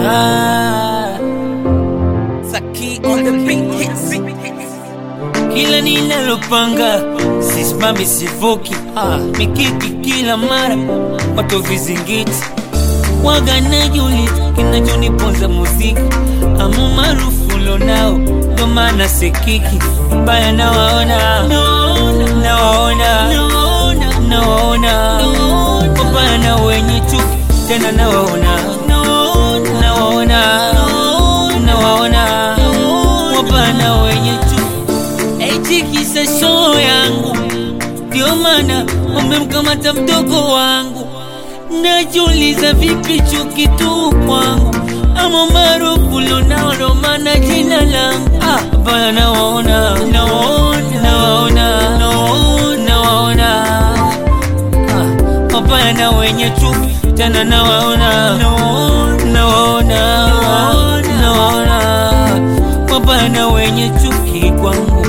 Ah, Saki on the beat hits. kila ninalopanga sisimami sivuki, ah, mikiki kila mara watu vizingiti waga najuliza kinachoniponza muziki amu maarufu lonao ndo maana sekiki baya nawaona nawaona nawaona wabaya na wenye chuki tena nawaona nawaona nawaona wabaya na wenye chuki eti kisa show yangu ndio maana wamemkamata mdogo wangu najiuliza vipi chuki tu kwangu ama maarufu lonalo maana jina langu ah, baya nawaona nawaona nawaona nawaona ah, wabaya na wenye chuki tena nawaona nawaona nawaona wabaya na wenye chuki kwangu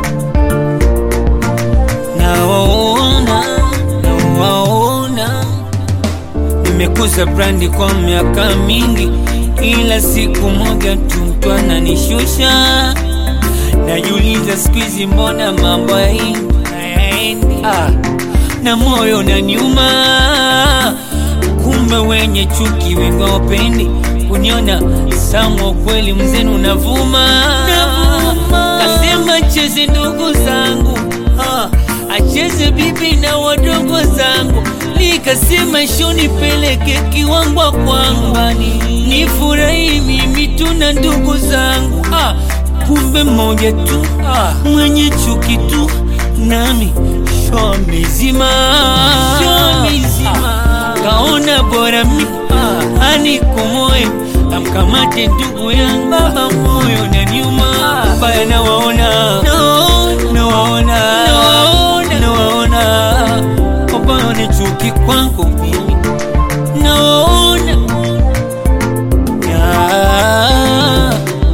nawaona nawaona nimekuza brandi kwa miaka mingi ila siku moja tu mtu ananishusha najiuliza siku hizi mbona mambo hayaendi ah, na moyo naniuma kumbe wenye chuki wengi wapendi kuniona samwa kweli mzenu unavuma kasema cheze ndugu zangu ah, acheze bibi na wadogo zangu nikasema shonipeleke kiwangwa kwangu nifurahi mimi tu na ndugu zangu ah, kumbe mmoja tu ah, mwenye chuki tu nami sho mizima kaona bora mi ah, anikomoe amkamate ndugu yangu baba moyo na nyuma baya nawaona nawaona nawaona wabaya ni chuki kwangu mimi nawaona Ya.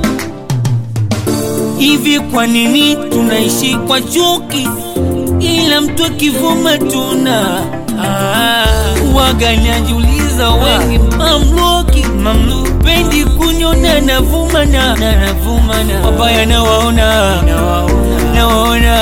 hivi kwa nini tunaishi kwa chuki ila mtu akivuma tuna ah, waga najiuliza wengi mamluki mamlupendi kunyona navuma na na navuma na wabaya nawaona nawaona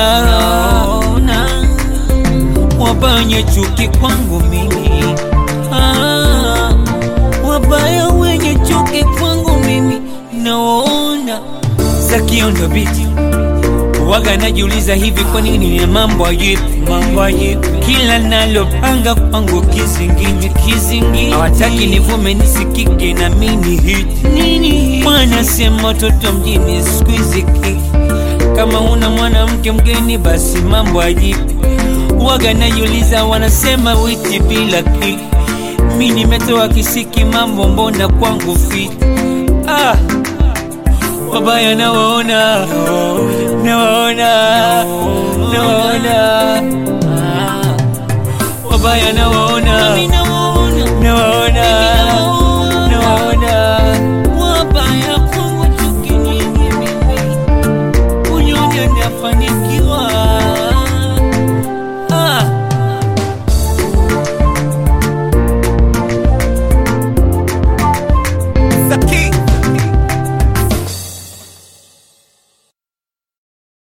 wabaya wenye chuki kwangu mimi ah, wabaya wenye chuki kwangu mimi nawaona za kiondo biti waga najiuliza hivi kwa nini ni mambo yipi mambo yipi kila nalopanga kwangu kizingini kizingini hawataki nivume nisikike na mini hiti nini wanasema watoto mjini siku hizi kiki kama una mwanamke mgeni basi mambo ajipi waga najiuliza wanasema witi bila kiki mi nimetoa kisiki mambo mbona kwangu fiti ah wabaya nawaona nawaona nawaona wabaya nawaona